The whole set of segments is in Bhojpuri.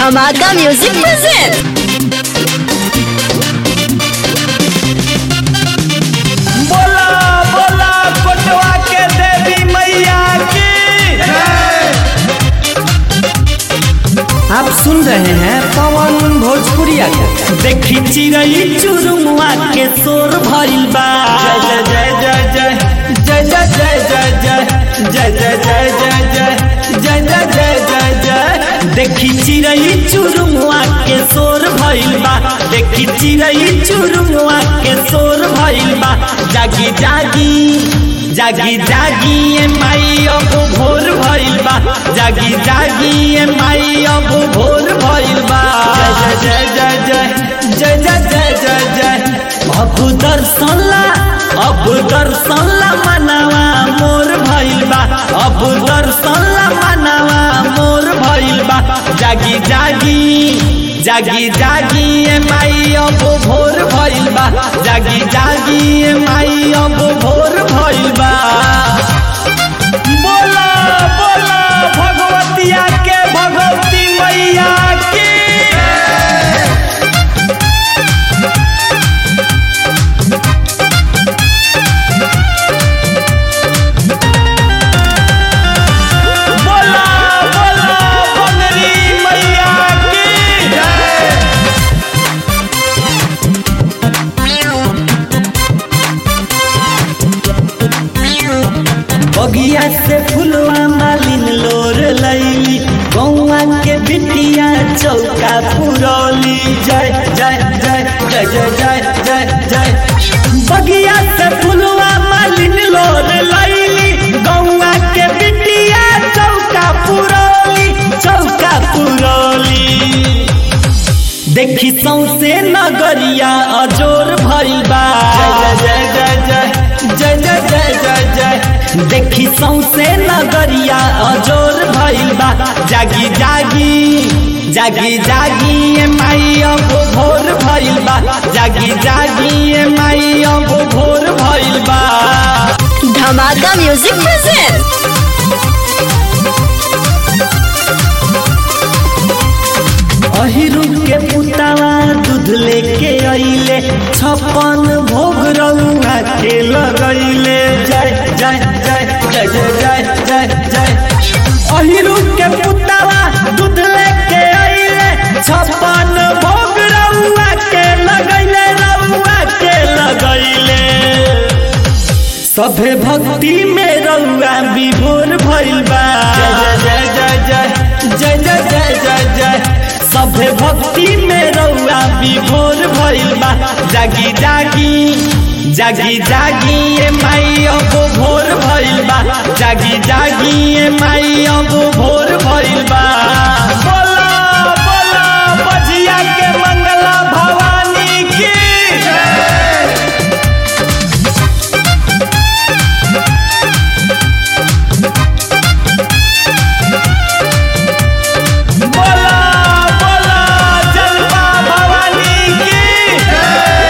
धमाका म्यूजिक प्रेजेंट बोला बोला कोटवा के देवी मैया की आप सुन रहे हैं पवन भोजपुरिया के देखी चिड़ई चुरुमुआ के शोर भइल बा जय जय जय जय जय जय जय जय जय जय जय जय जय जय जय जय जय जय देखी चिड़ई चुरुमुआ के शोर भइल बा देखी चिड़ई चुरुमुआ के शोर भइल बा जागी जागी जागी जागी ए माई अब भोर भइल बा जागी जागी ए माई अब भोर भइल बा जय जय जय जय जय जय जय जय जय अब दर्शन ला अब दर्शन ला मनवा मोर भइल बा अब दर्शन ला मनवा मोर भइल बा जागी जागी जागी जागी ए माई अब भोर भइल बा जागी जागी ए माई अब भोर भइल बा बोला बोला भगवतिया के भगवती मैया की बोला बोला बंगरी मैया की बगिया से फुलवा मालिन लोर लैली गौआ के बिटिया चौका पुरौली जय जय जय जय जय जय जय जय बगिया से फुलवा मालिन लोर लैली गौआ के बिटिया चौका पुरौली चौका पुरौली देखी सौसे नगरिया अजोर भइल बा जय जय जय जय जय जय जय जय जय देखी सौसे नगरिया अजोर भइल बा जागी जागी जागी जागी ए माई अब भोर भइल बा जागी जागी ए माई अब भोर भइल बा धमाका म्यूजिक प्रेजेंट अहिरू के पुतावा दूध लेके अइले छप्पन भोग रउआ के लगैले जय जय जय जय जय जय जय जय अहिरू के पुतावा दूध लेके अइले छप्पन भोग रउआ के लगैले रउआ के लगैले सभे भक्ति में रउआ विभोर भइल बा जय जय जय जय जय जय जय जय जय सभे भक्ति में रउआ विभोर भइल बा जागी जागी जागी जागी ए माई अब भोर भइल बा जागी जागी ए माई अब भोर भइल बा बोला बोला बजिया के मंगला भवानी की बोला बोला जलवा भवानी की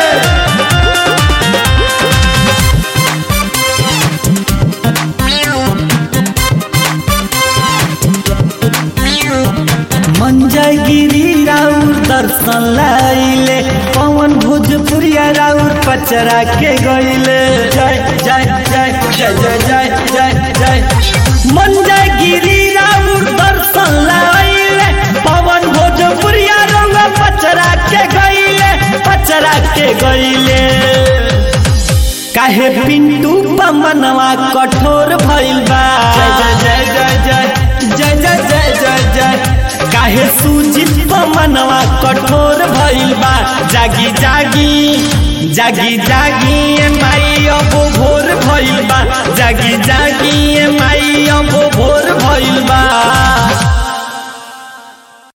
मंजय गिरी राउर दर्शन लाइले पवन भोजपुरिया राउर पचरा के गइले जय जय जय जय जय जय जय जय मंजय गिरी राउर दर्शन लाइले पवन भोजपुरिया रउआ पचरा के गइले पचरा के गइले काहे पिंटू पमनवा कठोर भइल बा जय जय जय जय जय जय जय जय जय काहे सुजित पमनवा कठोर भइल बा जागी जागी जागी जागी ए माई अब भोर भइल बा जागी जागी ए माई अब भोर भइल बा